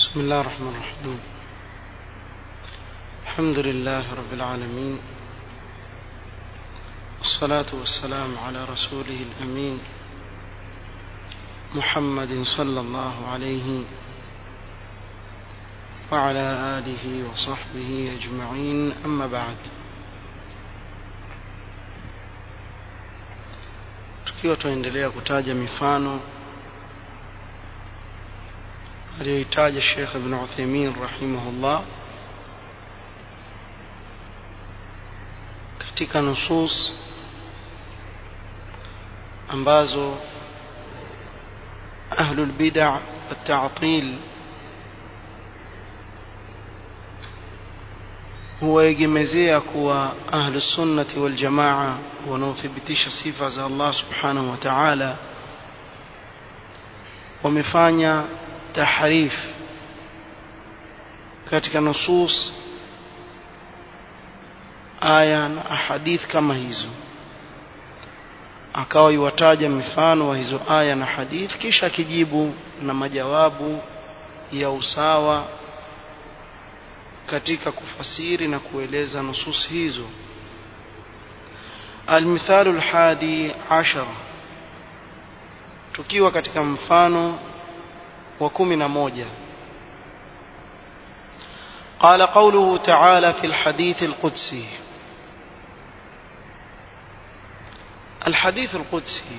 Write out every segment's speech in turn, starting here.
بسم الله الرحمن الرحيم الحمد لله رب العالمين والصلاة والسلام على رسوله الأمين محمد صلى الله عليه وعلى آله وصحبه أجمعين أما بعد tukiwa tunaendelea kutaja mifano aliyoitaja Sheikh Ibn Uthaymeen rahimahullah katika nusus ambazo ahlul bid'a wat-ta'til huwaegemezea kuwa ahlus sunnati wal jamaa wanaothibitisha sifa za Allah subhanahu wa ta'ala wamefanya tahrif katika nusus aya na ahadith kama hizo akawa iwataja mifano wa hizo aya na hadith kisha akijibu na majawabu ya usawa katika kufasiri na kueleza nusus hizo المثال الحادي عشر tukiwa katika mfano wa kumi na moja قال قوله تعالى في الحديث القدسي الحديث القدسي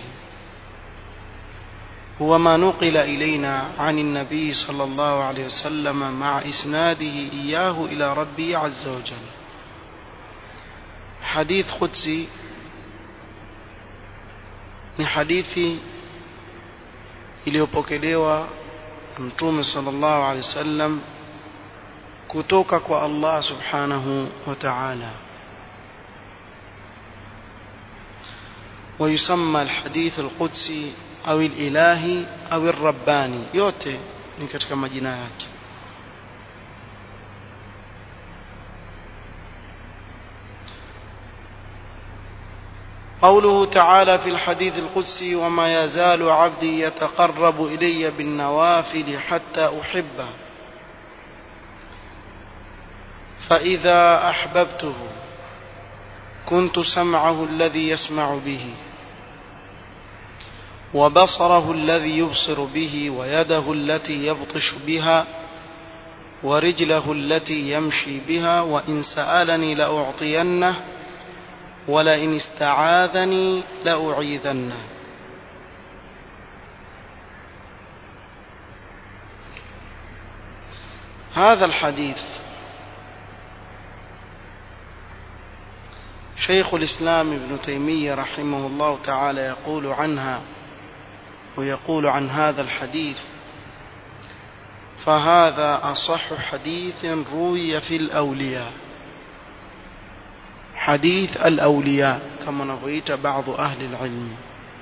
هو ما نقل إلينا عن النبي صلى الله عليه وسلم مع إسناده إياه إلى ربي عز وجل حديث قدسي ni hadithi iliyopokelewa mtume sallallahu alaihi wasallam kutoka kwa Allah subhanahu wa ta'ala ويسمى الحديث القدسي أو الإلهي أو الرباني yote ni katika majina yake قوله تعالى في الحديث القدسي وما يزال عبدي يتقرب إلي بالنوافل حتى أحبه فإذا أحببته كنت سمعه الذي يسمع به وبصره الذي يبصر به ويده التي يبطش بها ورجله التي يمشي بها وإن سألني لأعطينه ولئن استعاذني لأعيذنه هذا الحديث شيخ الإسلام ابن تيمية رحمه الله تعالى يقول عنها ويقول عن هذا الحديث فهذا أصح حديث روي في الأولياء حديث الأولياء كما نغيت بعض أهل العلم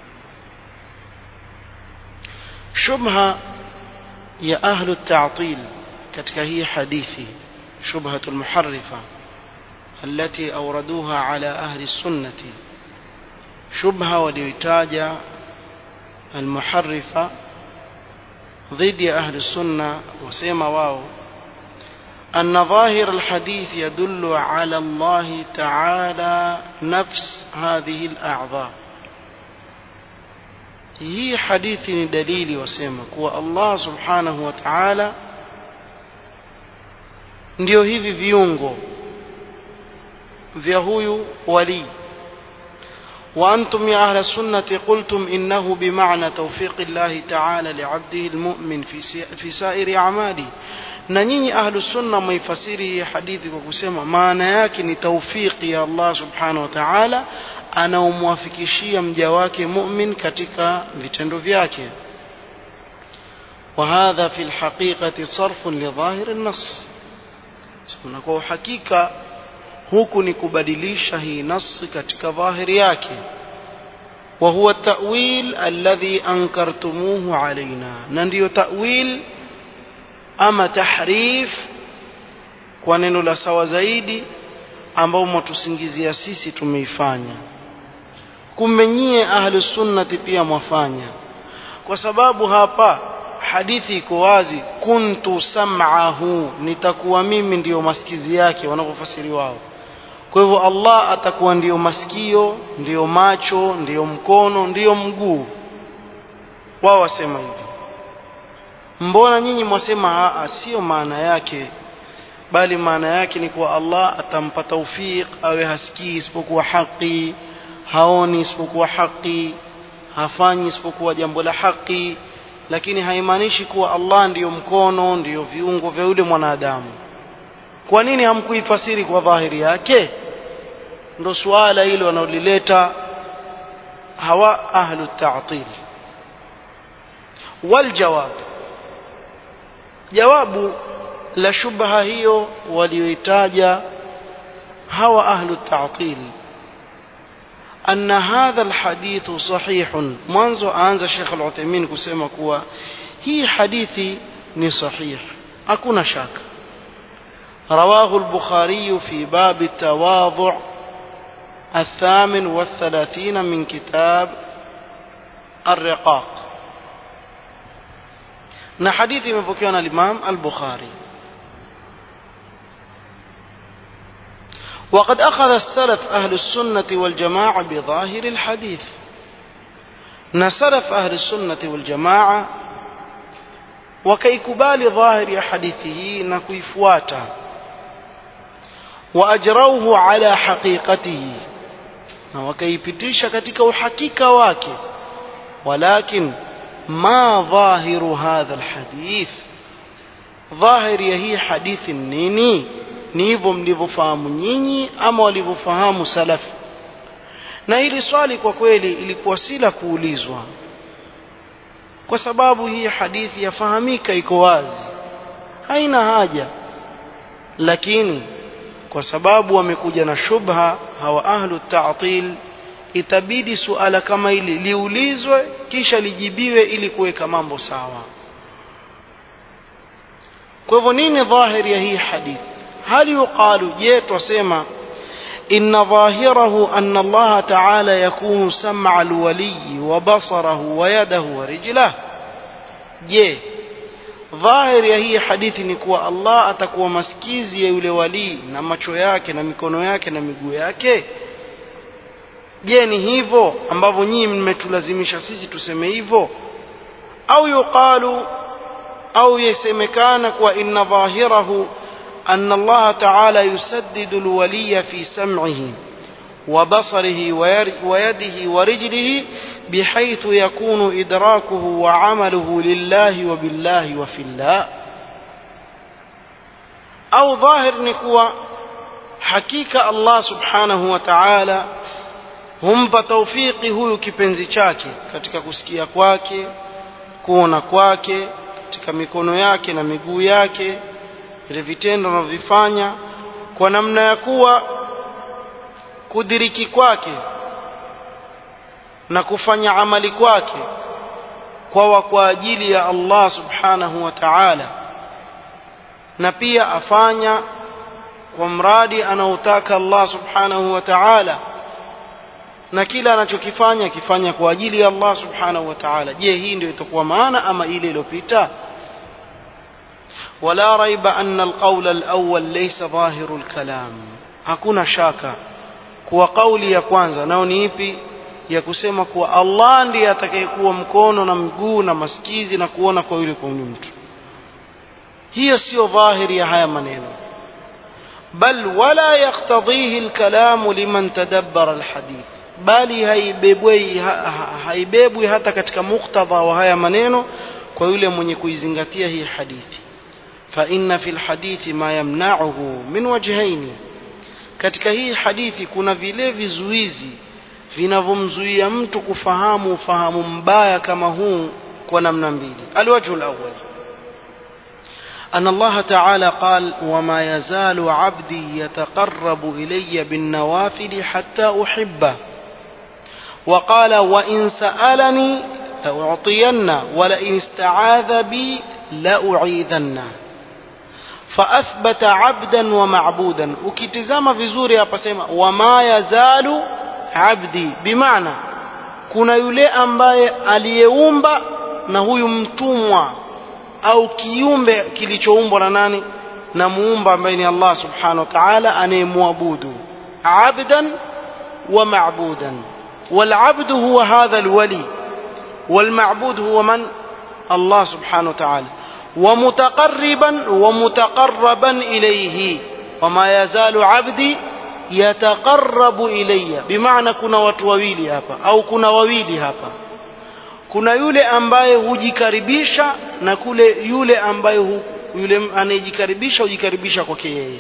شبهة يا أهل التعطيل كتكهي حديثي شبهة المحرفة التي أوردوها على أهل السنة شبهة وليتاج المحرفة ضد أهل السنة وسيما واو أن ظاهر الحديث يدل على الله تعالى نفس هذه الأعضاء hii hadithi ni dalili wasema kuwa Allah subhanahu wa ta'ala ndio hivi viungo vya huyu wali وأنتم يا أهل السنة قلتم إنه بمعنى توفيق الله تعالى لعبده المؤمن في سائر أعماله na nyinyi ahlu sunna mwaifasiri hii hadithi kwa kusema maana yake ni taufiki ya Allah subhanahu wa ta'ala anaomwafikishia mja wake mu'min katika vitendo vyake وهذا في الحقيقة صرف لظاهر النص na kwa uhakika huku ni kubadilisha hii nasi katika dhahiri yake وهو التأويل الذي أنكرتموه علينا na ndiyo ta'wil ama tahrif kwa neno la sawa zaidi ambao mwatusingizia sisi tumeifanya kumbe nyie ahlu sunnati pia mwafanya kwa sababu hapa hadithi iko wazi kuntu sam'ahu nitakuwa mimi ndiyo masikizi yake wanavyofasiri wao kwa hivyo Allah atakuwa ndiyo masikio ndiyo macho ndiyo mkono ndiyo mguu wao wasema hivi mbona nyinyi mwasema a sio maana yake bali maana yake ni kuwa Allah atampa taufiq awe hasikii isipokuwa haki haoni isipokuwa haki hafanyi isipokuwa jambo la haki lakini haimaanishi kuwa Allah ndiyo mkono ndiyo viungo vya yule mwanadamu kwa nini hamkuifasiri kwa dhahiri yake ndo suala hilo wanaolileta hawa ahlu ta'til waljawab jawabu la shubha hiyo walioitaja hawa ahlu ta'til أن هذا الحديث صحيح منذ أنزل الشيخ العثيمين كسيما كوا هي حديثي ni صحيح أكون شاك رواه البخاري في باب التواضع الثامن والثلاثين من كتاب الرقاق na hadithi imepokewa na Imam al-Bukhari وقد أخذ السلف أهل السنة والجماعة بظاهر الحديث نسلف أهل السنة والجماعة وكيكبال ظاهر حديثه نكيفواتا وأجروه على حقيقته وكيبتيش كتك وحقيقة واكي ولكن ما ظاهر هذا الحديث ظاهر يهي حديث النيني ni hivyo mlivyofahamu nyinyi ama walivyofahamu salafu na hili swali kwa kweli ilikuwa si la kuulizwa kwa sababu hii hadithi yafahamika iko wazi haina haja lakini kwa sababu wamekuja na shubha hawa ahlu ta'til itabidi suala kama hili liulizwe kisha lijibiwe ili kuweka mambo sawa kwa hivyo nini dhahiri ya hii hadithi هل يقال جيت وسيما إن ظاهره أن الله تعالى يكون سمع الولي وبصره ويده ورجله je dhahiri ya hii hadithi ni kuwa Allah atakuwa masikizi ya yule walii na macho yake na mikono yake na miguu yake je ni hivyo ambavyo nyinyi mmetulazimisha sisi tuseme hivyo au yuqalu au yasemekana kuwa inna dhahirahu أن الله تعالى يسدد الولي في سمعه وبصره ويده ورجله بحيث يكون إدراكه وعمله لله وبالله وفي الله أو ظاهر نكوى حقيقة الله سبحانه وتعالى humpa taufiki huyu kipenzi chake katika kusikia kwake kuona kwake katika mikono yake na miguu yake vile vitendo anavyovifanya kwa namna ya kuwa kudiriki kwake na kufanya amali kwake kwa kwa ajili ya Allah subhanahu wa ta'ala na pia afanya kwa mradi anaotaka Allah subhanahu wa ta'ala na kila anachokifanya akifanya kwa ajili ya Allah subhanahu wa ta'ala je hii ndio itakuwa maana ama ile iliyopita ولا ريب أن القول الأول ليس ظاهر الكلام hakuna shaka kuwa kauli ya kwanza nao ni ipi ya kusema kuwa Allah ndiye atakayekuwa mkono na mguu na masikizi na kuona kwa yule kwa yule mtu hiyo sio dhahiri ya haya maneno bal wala yaktadhihi alkalamu liman tadabbara alhadith bali haibebwi haibebwi hata katika muktadha wa haya maneno kwa yule mwenye kuizingatia hii hadithi فإن في الحديث ما يمنعه من وجهين katika hii hadithi kuna vile vizuizi vinavyomzuia mtu kufahamu ufahamu mbaya kama huu kwa namna mbili alwajhu alawwal أن الله تعالى قال وما يزال عبدي يتقرب إلي بالنوافل حتى أحبه وقال وإن سألني لأعطينه ولئن استعاذ بي لأعيذنه فأثبت عبدا ومعبودا ukitizama vizuri hapa sema wama yazalu abdi bimaana kuna yule ambaye aliyeumba na huyu mtumwa au kiumbe kilichoumbwa na nani na muumba ambaye ni Allah subhanahu wa ta'ala anayemwabudu abdan wa ma'budan والعبد هو هذا الولي والمعبود هو من الله سبحانه وتعالى ومتقربا ومتقربا إليه وما يزال عبدي يتقرب إلي بمعنى كنا watu wawili hapa au kuna wawili hapa kuna yule ambaye hujikaribisha na kule yule ambaye hu, yule anayejikaribisha hujikaribisha kwake yeye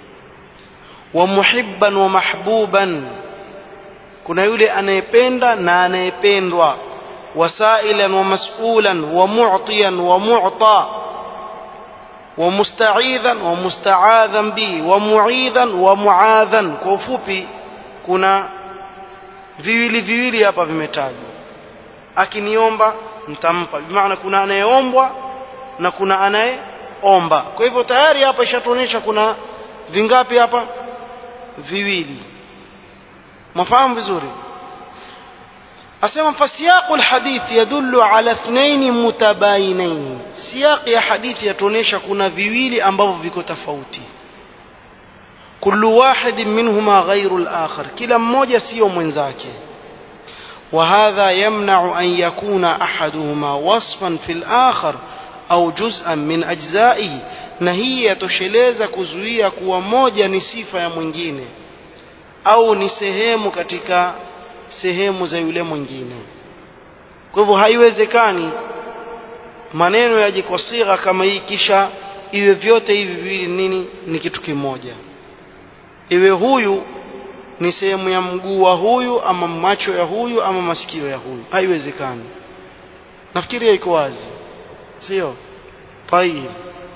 wa muhibban wa mahbuban kuna yule anayependa na anayependwa wasailan wa mas'ulan wa mu'tiyan wa mu'ta wa musta'idhan wa musta'adhan bi wa mu'idhan wa mu'adhan kwa ufupi kuna viwili viwili hapa vimetajwa akiniomba nitampa maana kuna anayeombwa na kuna anayeomba kwa hivyo tayari hapa ishatuonyesha kuna vingapi hapa viwili مفهوم vizuri asema fasiyaqu alhadith yadullu ala ithnain mutabayinain siyaq ya hadithi yatuonesha kuna viwili ambavyo viko tofauti kullu wahid minhuma ghayru al-akhar kila mmoja sio mwenzake وهذا يمنع أن يكون أحدهما وصفا في الآخر أو جزءا من أجزائه نهي يتشلeza kuzuia kuwa moja ni sifa ya mwingine au ni sehemu katika sehemu za yule mwingine kwa hivyo haiwezekani maneno yaje kwa sigha kama hii kisha iwe vyote hivi viwili nini ni kitu kimoja iwe huyu ni sehemu ya mguu wa huyu ama macho ya huyu ama masikio ya huyu haiwezekani nafikiri iko wazi sio طيب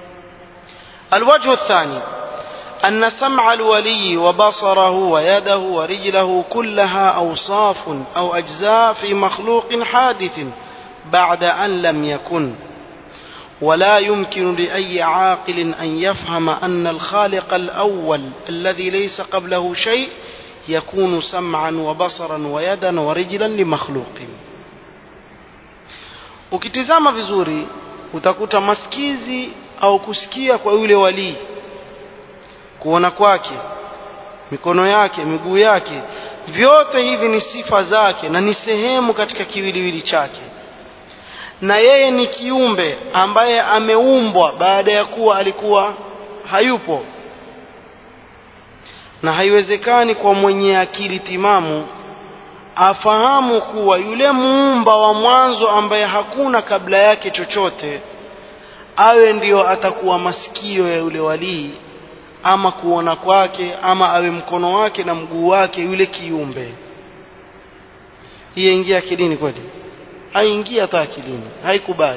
الوجه الثاني أن سمع الولي وبصره ويده ورجله كلها أوصاف أو أجزاء في مخلوق حادث بعد أن لم يكن ولا يمكن لأي عاقل أن يفهم أن الخالق الأول الذي ليس قبله شيء يكون سمعا وبصرا ويدا ورجلا لمخلوق ukitizama vizuri utakuta masikizi au kusikia kwa yule walii kuona kwake mikono yake miguu yake vyote hivi ni sifa zake na ni sehemu katika kiwiliwili chake na yeye ni kiumbe ambaye ameumbwa baada ya kuwa alikuwa hayupo na haiwezekani kwa mwenye akili timamu afahamu kuwa yule muumba wa mwanzo ambaye hakuna kabla yake chochote awe ndiyo atakuwa masikio ya yule walii ama kuona kwake ama awe mkono wake na mguu wake yule kiumbe hii ingia akilini kweli haingia hata akilini haikubali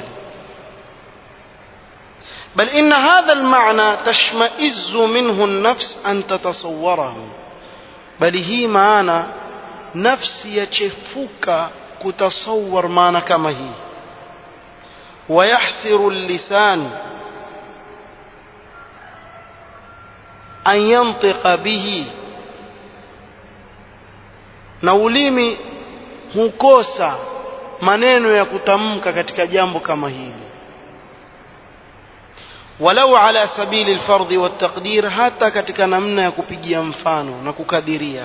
بل إن هذا المعنى تشمئز منه النفس أن تتصوره بل هي معنى نفس يشفك كتصور معنى كما هي ويحسر اللسان أن ينطق به na ulimi hukosa maneno ya kutamka katika jambo kama hili walau ala sabili alfardhi waltaqdir hata katika namna ya kupigia mfano na kukadiria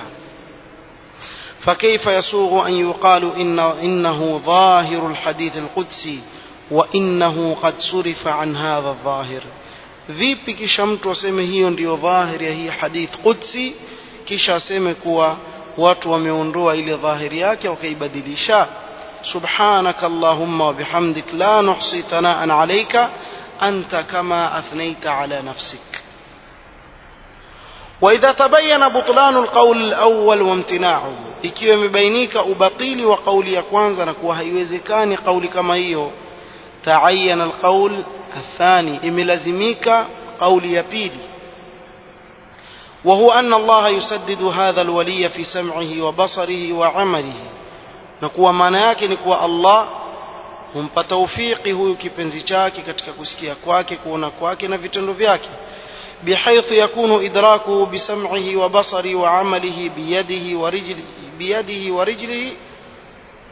فكيف يسوغ أن يقال إن إنه ظاهر الحديث القدسي وإنه قد صرف عن هذا الظاهر vipi kisha mtu aseme hiyo ndiyo dhahiri ya hii hadith qudsi kisha aseme kuwa watu wameondoa ile dhahiri yake wakaibadilisha subhanaka allahumma wa bihamdik la nuhsi thanaan alayka anta kama athnaita ala nafsik وإذا تبين بطلان القول الأول وامتناعه ikiwa imebainika ubatili wa kauli ya kwanza na kuwa haiwezekani kauli kama hiyo taayana alqaul athani imelazimika kauli ya pili وهو أن الله يسدد هذا الولي في سمعه وبصره وعمله نكوى maana yake ni kuwa Allah humpa taufiki huyu kipenzi chake katika kusikia kwake kuona kwake na vitendo vyake بحيث يكون إدراكه بسمعه وبصره وعمله بيده ورجله بيده ورجله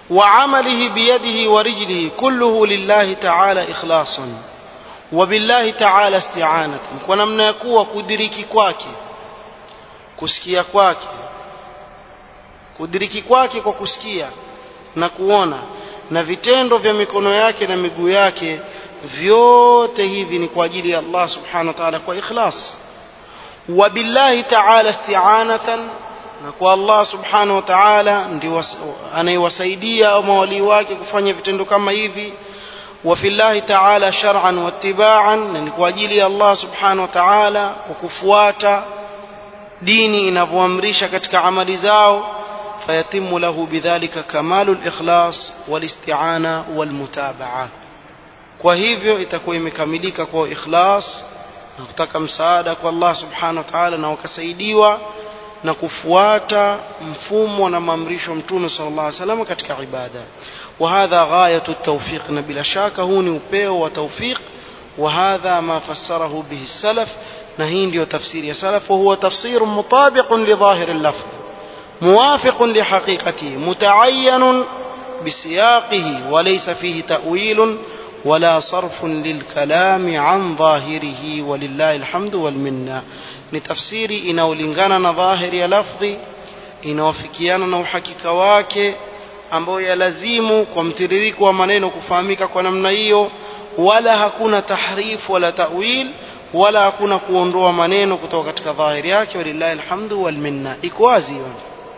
وعمله بيده ورجله كله لله تعالى إخلاصا وبالله تعالى استعانة ونمنا يكوى كدريكي كواكي kusikia kwake kudiriki kwake kwa kusikia na kuona na vitendo vya mikono yake na miguu yake vyote hivi ni kwa ajili ya Allah subhanahu wa ta'ala kwa ikhlas wa billahi ta'ala isti'anatan na kwa Allah subhanahu wa ta'ala ndio anayewasaidia mawali wake kufanya vitendo kama hivi wa fillahi ta'ala shar'an wa ittiba'an ni kwa ajili ya Allah subhanahu wa ta'ala kwa kufuata dini inavyoamrisha katika amali zao fayatimu lahu bidhalika kamalu likhlas walisti'ana walmutabaa kwa hivyo itakuwa imekamilika kwa ikhlas na kutaka msaada kwa Allah subhanahu wa ta'ala na wakasaidiwa na kufuata mfumo na maamrisho mtume sallallahu alaihi wasallam katika ibada وهذا غاية التوفيق بلا شك هو upeo wa tawfiq وهذا ما فسره به السلف نهين له تفسير يا سلف وهو تفسير مطابق لظاهر اللفظ موافق لحقيقته متعين بسياقه وليس فيه تأويل ولا صرف للكلام عن ظاهره ولله الحمد والمنة لتفسيري inaolingana na dhahiri ya lafdhi inawafikiana na uhakika wake ambayo yalazimu kwa mtiririko wa maneno kufahamika kwa namna hiyo wala hakuna tahrifu wala ta'wil wala hakuna kuondoa maneno kutoka katika dhahiri yake walillahi alhamdu wal minna iko wazi hiyo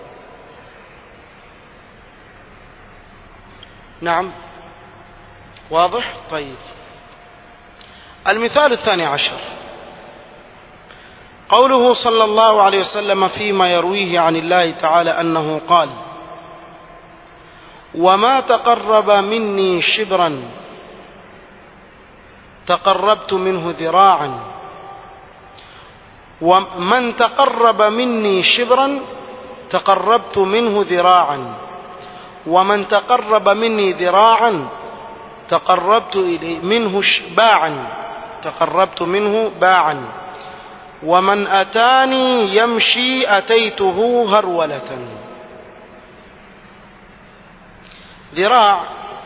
نعم واضح طيب المثال الثاني عشر قوله صلى الله عليه وسلم فيما يرويه عن الله تعالى أنه قال وما تقرب مني شبرا تقربت منه ذراعا ومن تقرب مني شبرا تقربت منه ذراعا ومن تقرب مني ذراعا تقربت إليه منه باعا تقربت منه باعا ومن أتاني يمشي أتيته هرولة ذراع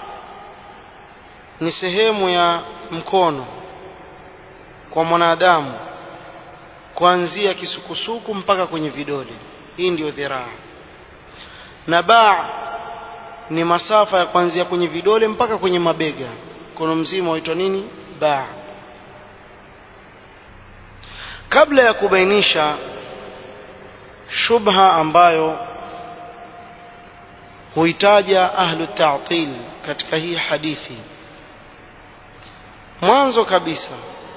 ni sehemu ya mkono kwa mwanadamu kuanzia kisukusuku mpaka kwenye vidole hii ndiyo dhiraa na baa ni masafa ya kuanzia kwenye vidole mpaka kwenye mabega mkono mzima waitwa nini baa kabla ya kubainisha shubha ambayo huitaja ahlu ta'til katika hii hadithi mwanzo kabisa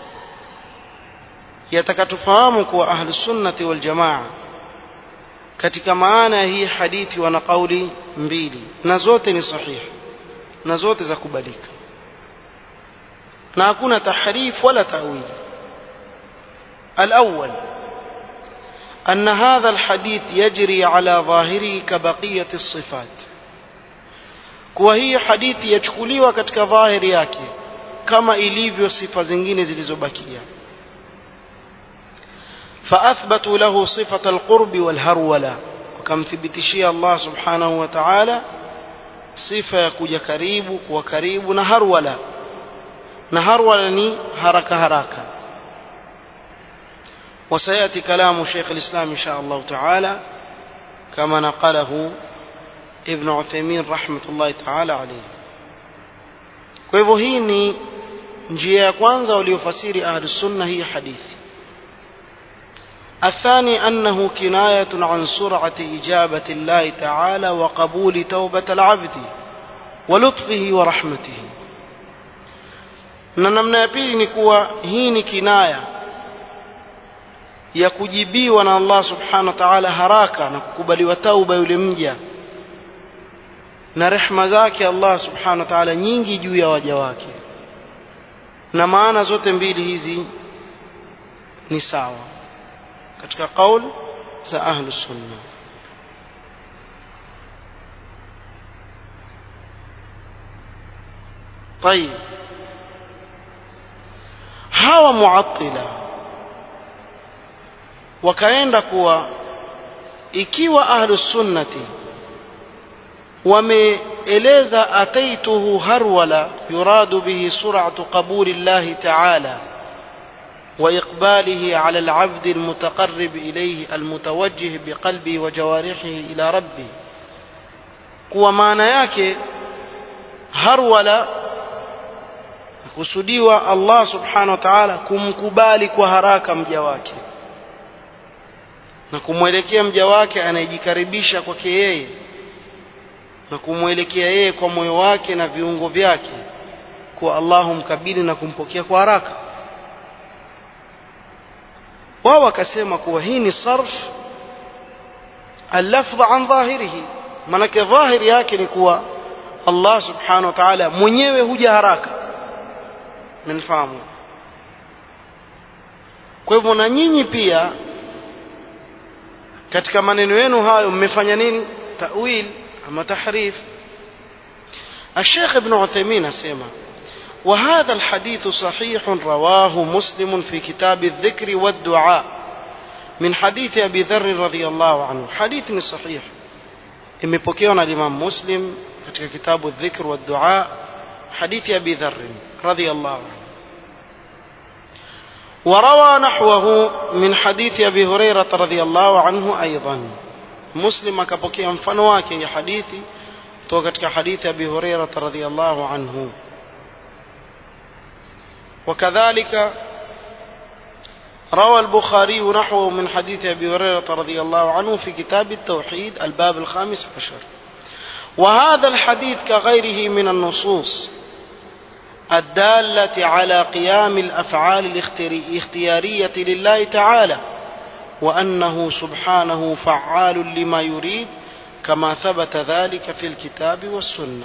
yataka tufahamu kuwa ahlu sunnati wal jamaa katika maana ya hii hadithi wana kauli mbili na zote ni sahihi na zote za kubalika na hakuna tahrif wala tawili الأول أن هذا الحديث يجري على ظاهره كبقية الصفات وهي حديث يchukuliwa katika dhahiri yake kama ilivyo sifa zingine zilizobakia فأثبتوا له صفة القرب والهرولة وكمثبتشي الله سبحانه وتعالى صفة يكوja karibu kuwa karibu na harwala na harwala ni haraka haraka وسيأتي كلام شيخ الإسلام إن شاء الله تعالى كما نقله ابن عثيمين رحمة الله تعالى عليه kwa hivyo hii ni njia ya kwanza waliofasiri ahlu sunna hii hadithi الثاني أنه كناية عن سرعة إجابة الله تعالى وقبول توبة العبد ولطفه ورحمته na namna ya pili ni kuwa hii ni kinaya ya kujibiwa na Allah subhanahu wa ta'ala haraka na kukubaliwa tauba yule mja na rehma zake Allah subhanahu wa ta'ala nyingi juu ya waja wake na maana zote mbili hizi ni sawa katika qaul za ahlu sunna طيب hawa muattila wakaenda kuwa ikiwa ahlu sunnati eleza ataituhu harwala yuradu bihi sur'atu qabuli llahi ta'ala وإقباله على العبد المتقرب إليه المتوجه بقلبه وجوارحه إلى ربه kuwa maana yake harwala kusudiwa Allah subhanahu wa ta'ala kumkubali kwa haraka mja wake na kumwelekea mja wake anayejikaribisha kwake yeye na kumwelekea yeye kwa moyo wake na viungo vyake kuwa Allah humkabili na kumpokea kwa haraka wao wakasema kuwa hii ni sarf اللفظ عن ظاهره manake dhahiri yake ni kuwa Allah subhanahu wa ta'ala mwenyewe huja haraka mnafahamu kwa hivyo na nyinyi pia katika maneno yenu hayo mmefanya nini tawil ama tahrif الشيخ ابن عثيمين اسمع وهذا الحديث صحيح رواه مسلم في كتاب الذكر والدعاء من حديث أبي ذر رضي الله عنه حديث صحيح imepokewa na Imam Muslim katika kitabu Dhikr wa Dua hadithi ya Abi Dharr radhiyallahu anhu وروى نحوه من حديث أبي هريرة رضي الله عنه أيضا مسلم akapokea mfano wake ya hadithi kutoka katika hadithi Abi Hurairah radhiyallahu anhu وكذلك روى البخاري نحوه من حديث أبي هريرة رضي الله عنه في كتاب التوحيد الباب الخامس عشر وهذا الحديث كغيره من النصوص الدالة على قيام الأفعال الاختيارية لله تعالى وأنه سبحانه فعال لما يريد كما ثبت ذلك في الكتاب والسنة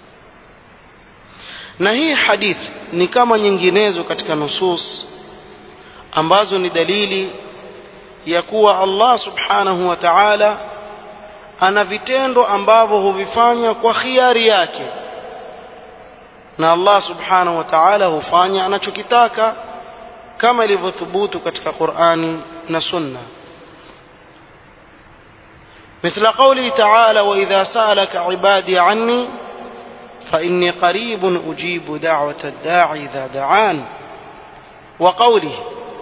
na hii hadithi ni kama nyinginezo katika nusus ambazo ni dalili ya kuwa Allah subhanahu wa ta'ala ana vitendo ambavyo huvifanya kwa khiari yake na Allah subhanahu wa ta'ala hufanya anachokitaka kama ilivyothubutu katika Qur'ani na Sunna مثل قوله تعالى وإذا سألك عبادي عني فإني قريب أجيب دعوة الداعي إذا دعان وقوله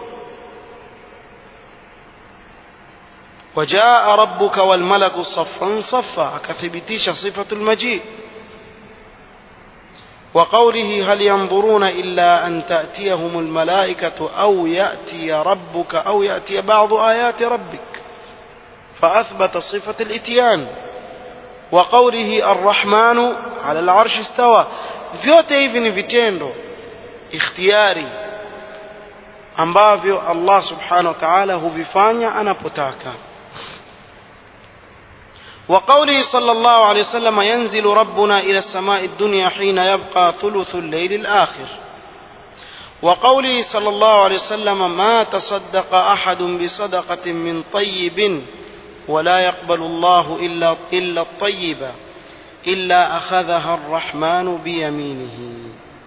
وجاء ربك والملك صفا صفا أكثبتيش صفة المجيء وقوله هل ينظرون إلا أن تأتيهم الملائكة أو يأتي ربك أو يأتي بعض آيات ربك فأثبت صفة الإتيان وقوله الرحمن على العرش استوى vyote hivi ni vitendo ikhtiyari ambavyo Allah subhanahu wa ta'ala huvifanya anapotaka وقوله صلى الله عليه وسلم ينزل ربنا إلى السماء الدنيا حين يبقى ثلث الليل الآخر وقوله صلى الله عليه وسلم ما تصدق أحد بصدقة من طيب ولا يقبل الله إلا, إلا الطيب إلا أخذها الرحمن بيمينه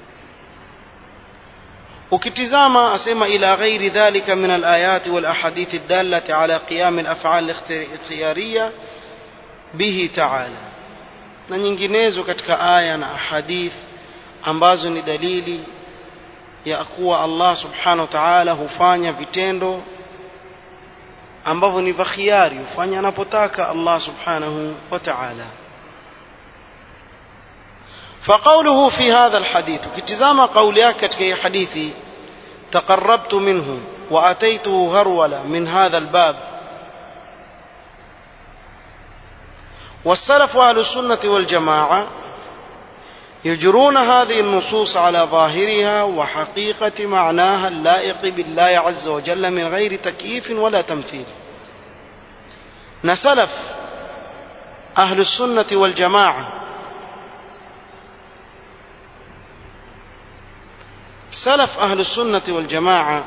ukitizama asema ila ghairi dhalika min alayati wal ahadithi dallati ala qiyam al af'al ikhtiyariya bihi ta'ala na nyinginezo katika aya na ahadith ambazo ni dalili ya kuwa Allah subhanahu wa ta'ala hufanya vitendo ambavyo ni vya khiari hufanya anapotaka Allah subhanahu wa ta'ala فقوله في هذا الحديث كتزام قولياك كتكي حديثي تقربت منه وأتيته هرولة من هذا الباب والسلف أهل السنة والجماعة يجرون هذه النصوص على ظاهرها وحقيقة معناها اللائق بالله عز وجل من غير تكييف ولا تمثيل نسلف أهل السنة والجماعة سلف أهل السنة والجماعة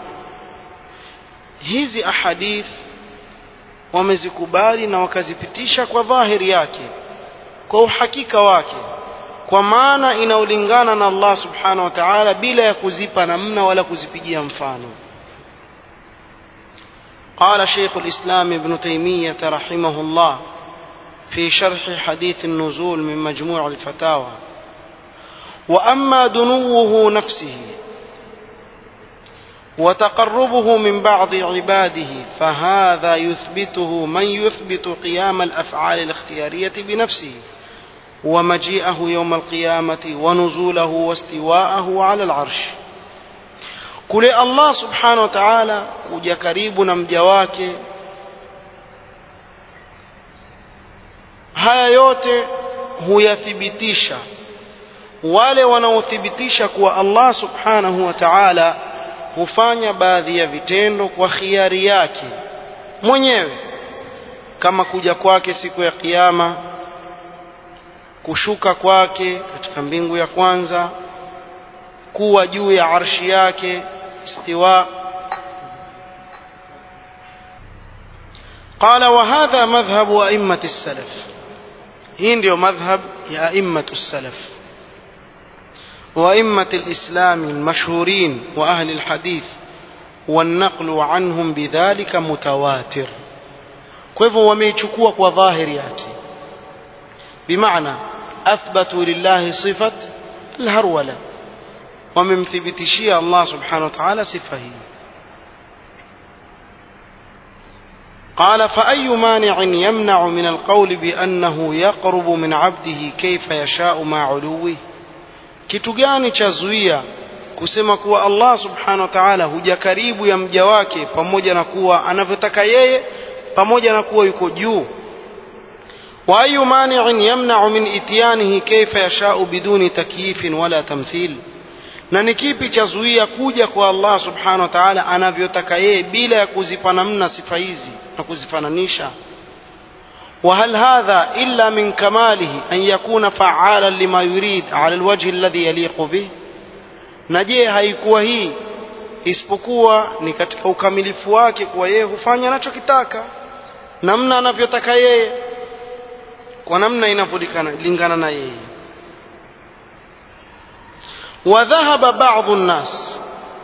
hizi ahadith wamezikubali na wakazipitisha kwa dhahiri yake kwa uhakika wake kwa maana inaolingana na Allah subhanahu wa ta'ala bila ya kuzipa namna wala kuzipigia mfano قال شيخ الإسلام ابن تيمية رحمه الله في شرح حديث النزول من مجموع الفتاوى وأما دنوه نفسه وتقربه من بعض عباده فهذا يثبته من يثبت قيام الافعال الاختياريه بنفسه ومجيئه يوم القيامه ونزوله واستواءه على العرش kule allah subhanahu wa taala kuja karibu na mja wake haya yote huyathibitisha wale wanaothibitisha kuwa allah subhanahu wa taala hufanya baadhi ya vitendo kwa khiari yake mwenyewe kama kuja kwake siku ya kiyama kushuka kwake katika mbingu ya kwanza kuwa juu ya arshi yake istiwa قال وهذا مذهب أئمة السلف hii ndio madhhab ya a'immatu salaf وأئمة الإسلام المشهورين وأهل الحديث والنقل عنهم بذلك متواتر كيف وميchukua kwa dhahiri yake بمعنى أثبتوا لله صفة الهرولة وممثبتشي الله سبحانه وتعالى صفة هي قال فأي مانع يمنع من القول بأنه يقرب من عبده كيف يشاء مع علوه kitu gani cha zuia kusema kuwa Allah subhanahu wa ta'ala huja karibu ya mja wake pamoja na kuwa anavyotaka yeye pamoja na kuwa yuko juu wa ayu mani'in yamna'u min ityanihi kayfa yasha'u biduni takyifin wala tamthil na ni kipi cha zuia kuja kwa Allah subhanahu wa ta'ala anavyotaka yeye bila ya kuzipa namna sifa hizi na kuzifananisha وهل هذا إلا من كماله أن يكون فعالا لما يريد على الوجه الذي يليق به نجيه haikuwa hii isipokuwa ni katika ukamilifu wake kuwa yeye hufanya anachokitaka namna anavyotaka yeye kwa namna inavyolingana na yeye وذهب بعض الناس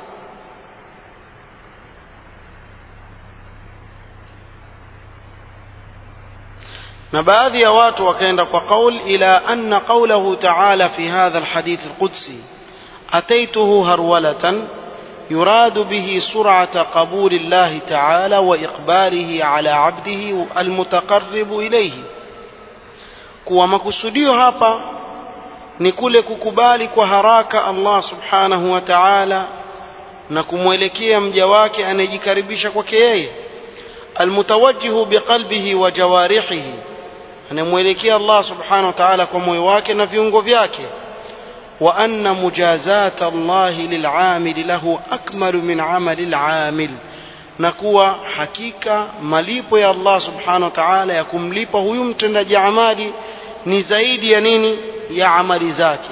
na baadhi ya watu wakaenda kwa qaul ila anna qawlahu ta'ala fi hadha alhadith alqudsi ataituhu harwalatan يراد به سرعة قبول الله تعالى وإقباله على عبده المتقرب إليه kuwa makusudio hapa ni kule kukubali kwa haraka Allah subhanahu wa ta'ala na kumwelekea mja wake anayejikaribisha kwake yeye almutawajjihu biqalbihi wa jawarihihi anamwelekea Allah subhanahu wa ta'ala kwa moyo wake na viungo vyake wa anna mujazata Allah lil'amil lahu akmalu min amali al'amil na kuwa hakika malipo ya Allah subhanahu wa ta'ala ya kumlipa huyu mtendaji amali ni zaidi ya nini ya amali zake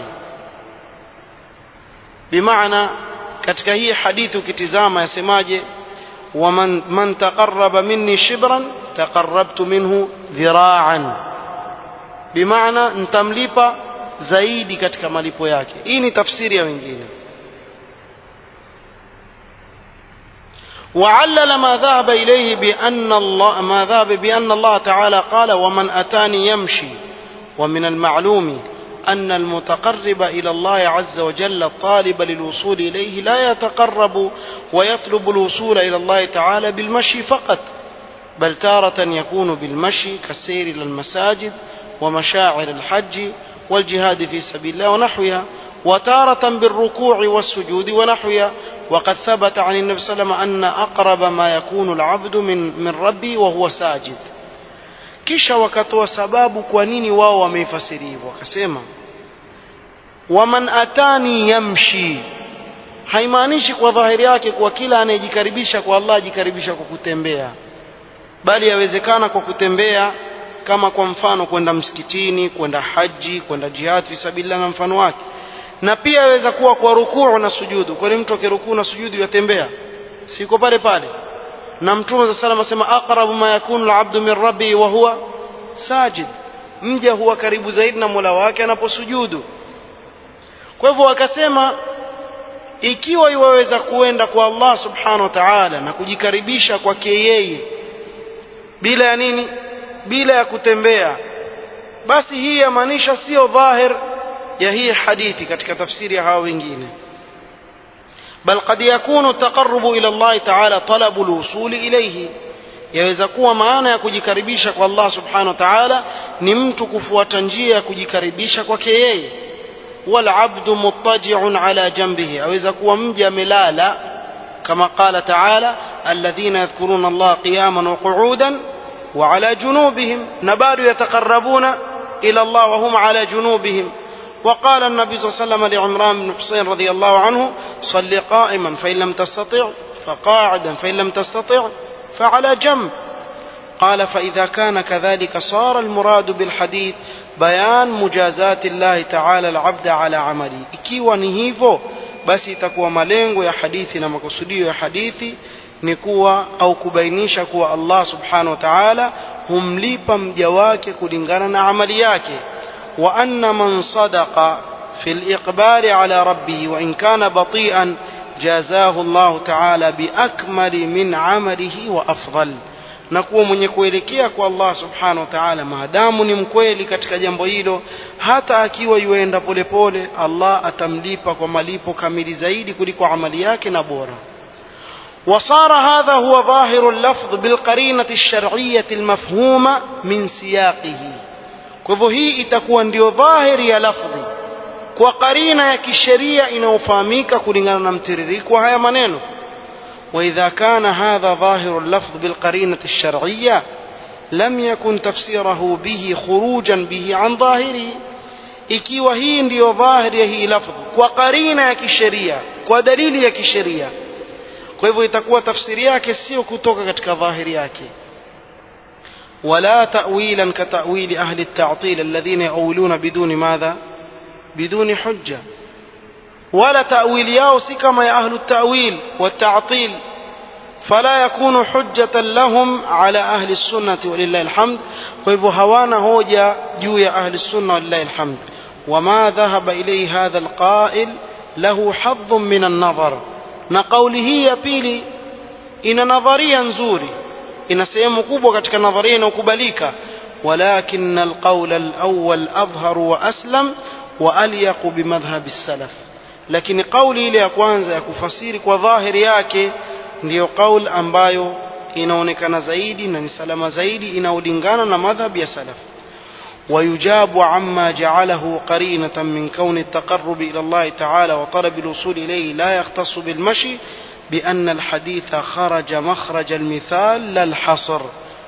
bimaana katika hii hadithi ukitizama yasemaje waman man taqarraba minni shibran taqarrabtu minhu dhira'an bimaana nitamlipa zaidi katika malipo yake hii ni tafsiri ya wengine وعلل ما ذهب إليه بأن الله ما ذهب بأن الله تعالى قال ومن أتاني يمشي ومن المعلوم أن المتقرب إلى الله عز وجل الطالب للوصول إليه لا يتقرب ويطلب الوصول إلى الله تعالى بالمشي فقط بل تارة يكون بالمشي كالسير إلى المساجد ومشاعر الحج والجهاد في سبيل الله ونحوها وتارة بالركوع والسجود ونحوها وقد ثبت عن النبي صلى الله عليه وسلم أن أقرب ما يكون العبد من, من ربي وهو ساجد kisha wakatoa sababu kwa nini wao wameifasiri hivyo wakasema waman atani yamshi haimaanishi kwa dhahiri yake kwa kila anayejikaribisha kwa Allah ajikaribisha kwa kutembea bali yawezekana kwa kutembea kama kwa mfano kwenda msikitini kwenda haji kwenda jihad fi sabilillah na mfano wake na pia yaweza kuwa kwa rukuu na sujudu kwani mtu akirukuu na sujudu yatembea siko pale pale na mtume sa salam asema aqrabu ma yakunu alabdu min rabbi wa huwa sajid mja huwa karibu zaidi na mola wake anaposujudu kwa hivyo wakasema ikiwa iwaweza kuenda kwa Allah subhanahu wa ta'ala na kujikaribisha kwake yeye bila ya nini bila ya kutembea basi hii yamaanisha sio dhahir ya hii hadithi katika tafsiri ya hawa wengine bal qad yakunu taqarrubu ila Allah ta'ala talabu alwusul ilayhi yaweza kuwa maana ya kujikaribisha kwa Allah subhanahu wa ta'ala ni mtu kufuata njia ya kujikaribisha kwake yeye wal abdu muttaji'un ala janbihi aweza kuwa mja amelala kama qala ta'ala alladhina yadhkuruna Allah qiyaman wa qu'udan wa ala junubihim na bado yataqarrabuna ila Allah wa hum ala junubihim وقال النبي صلى الله عليه وسلم لعمران بن حسين رضي الله عنه صل قائما فإن لم تستطع فقاعدا فإن لم تستطع فعلى جنب قال فإذا كان كذلك صار المراد بالحديث بيان مجازات الله تعالى العبد على عمله ikiwa ni hivyo basi itakuwa malengo ya hadithi na makusudio ya hadithi ni kuwa au kubainisha kuwa Allah subhanahu wa ta'ala humlipa mja wake kulingana na amali yake wa anna man sadaqa fi al-iqbali ala rabbih wa in kana bati'an jazahu Allah ta'ala biakmali min amalihi wa afdal na kuwa mwenye kuelekea kwa Allah subhanahu wa ta'ala maadamu ni mkweli katika jambo hilo hata akiwa yuenda polepole Allah atamlipa kwa malipo kamili zaidi kuliko amali yake na bora وصار هذا هو ظاهر اللفظ بالقرينة الشرعية المفهومة من سياقه kwa hii itakuwa ndio dhahiri ya lafdhi kwa karina ya kisheria inayofahamika kulingana na mtiririko wa haya maneno واذا كان هذا ظاهر اللفظ بالقرينه الشرعيه لم يكن تفسيره به خروجا به عن ظاهره ikiwa hii ndiyo dhahiri ya hii lafdh kwa karina ya kisheria kwa dalili ya kisheria kwa hivyo itakuwa tafsiri yake sio kutoka katika dhahiri yake ولا تأويلا كتأويل أهل التعطيل الذين يؤولون بدون ماذا بدون حجة ولا تأويل ياوس كما يا أهل التأويل والتعطيل فلا يكون حجة لهم على أهل السنة ولله الحمد ويبو هوانا هوجا جو يا أهل السنة ولله الحمد وما ذهب إليه هذا القائل له حظ من النظر نقوله يا بيلي إن نظريا نزوري ina sehemu kubwa katika nadharia inayokubalika walakin alqawl alawwal adhhar wa aslam wa alyaq bimadhhab as-salaf lakini kauli ile ya kwanza ya kufasiri kwa dhahiri yake ndiyo kauli ambayo inaonekana zaidi na ni salama zaidi inaolingana na madhhab ya salaf ويجاب عما جعله قرينة من كون التقرب إلى الله تعالى وطلب الوصول إليه لا يختص بالمشي بأن الحديث خرج مخرج المثال لا الحصر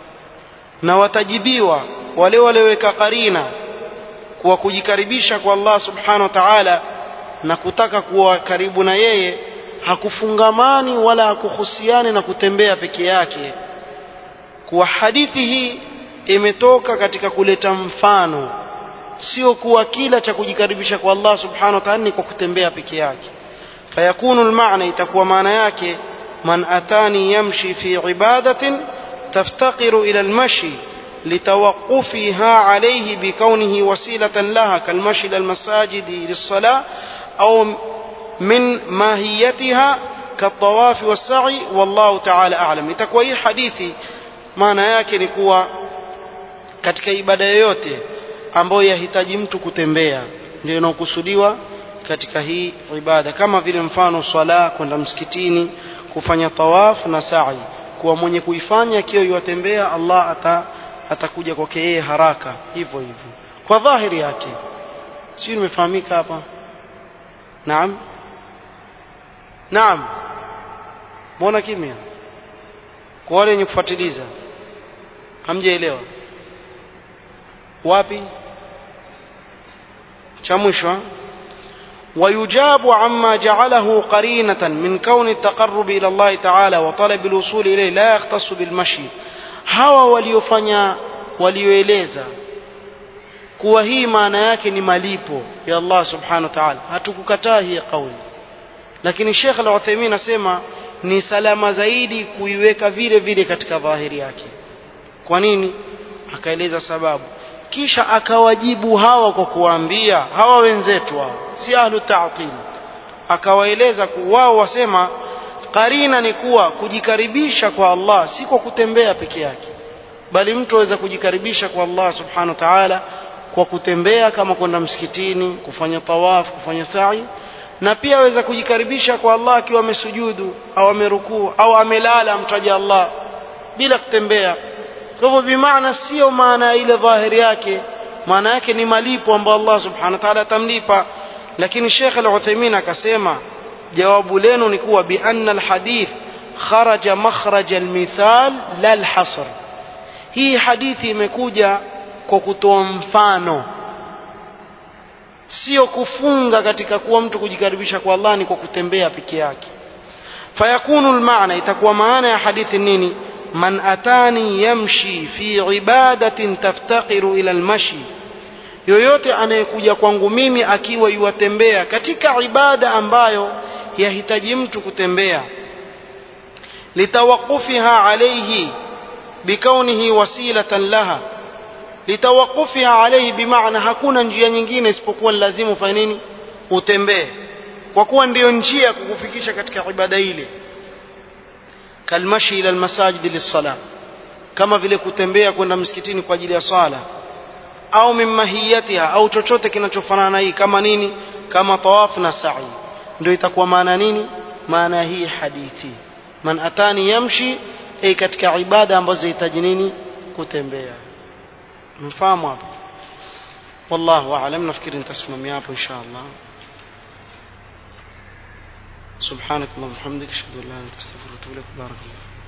na watajibiwa wale walioweka karina kwa kujikaribisha kwa Allah subhanahu wa ta'ala na kutaka kuwa karibu na yeye hakufungamani wala hakuhusiani na kutembea peke yake kuwa hadithi hii imetoka katika kuleta mfano sio kuwa kila cha kujikaribisha kwa Allah subhanahu wa ta'ala ni kwa kutembea peke yake فيكون المعنى تكوى معنى yake من أتاني يمشي في عبادة تفتقر إلى المشي لتوقفها عليه بكونه وسيلة لها كالمشي إلى المساجد للصلاة أو من ماهيتها كالطواف والسعي والله تعالى أعلم itakuwa hii hadithi maana yake ni kuwa katika ibada yoyote ambayo yahitaji mtu kutembea ndio inaokusudiwa katika hii ibada kama vile mfano swala kwenda msikitini kufanya tawaf na sa'i kuwa mwenye kuifanya akiwa yuwatembea Allah ata, atakuja kwake yeye haraka hivyo hivyo kwa dhahiri yake sio nimefahamika hapa naam naam mbona kimya kwa wale wenye kufuatiliza hamjaelewa wapi cha mwisho ويجاب عما جعله قرينة من كون التقرب إلى الله تعالى وطلب الوصول إليه لا يختص بالمشي hawa waliofanya walioeleza kuwa hii maana yake ni malipo ya Allah subhanahu wa ta'ala hatukukataa hii kauli lakini Sheikh Al-Uthaymeen asema ni salama zaidi kuiweka vile vile katika dhahiri yake kwa nini akaeleza sababu kisha akawajibu hawa kwa kuwaambia hawa wenzetu hao si ahlu ta'til akawaeleza wao wasema karina ni kuwa kujikaribisha kwa Allah si kwa kutembea peke yake bali mtu aweza kujikaribisha kwa Allah subhanahu wa ta'ala kwa kutembea kama kwenda msikitini kufanya tawaf kufanya sa'i na pia aweza kujikaribisha kwa Allah akiwa amesujudu au amerukuu au amelala amtaja Allah bila kutembea kwa hivyo bimaana sio maana ile dhahiri yake maana yake ni malipo ambayo Allah subhanahu wa ta'ala atamlipa lakini Sheikh Al-Uthaymeen akasema jawabu lenu ni kuwa bi anna al-hadith kharaja makhraj al-mithal la al-hasr hii hadithi imekuja kwa kutoa mfano sio kufunga katika kuwa mtu kujikaribisha kwa Allah ni kwa kutembea peke yake fayakunu almaana itakuwa maana ya hadithi nini man atani yamshi fi ibadatin taftaqiru ila almashi yoyote anayekuja kwangu mimi akiwa yuwatembea katika ibada ambayo yahitaji mtu kutembea litawaqufiha alayhi bikaunihi wasilatan laha litawaqufiha alayhi bimaana hakuna njia nyingine isipokuwa lazima ufanye nini utembee kwa kuwa ndiyo njia ya kukufikisha katika ibada ile kalmashi ila almasajid lis-salah kama vile kutembea kwenda msikitini kwa ajili ya swala au mimahiyatiha au chochote kinachofanana na hii kama nini kama tawaf na sa'i ndio itakuwa maana nini maana hii hadithi man atani yamshi ay katika ibada ambazo zihitaji nini kutembea mfahamu hapo wallahu aalam nafikiri nitasimamia hapo insha Allah سبحانك اللهم وبحمدك اشهد ان لا اله الا انت استغفرك واتوب اليك بارك الله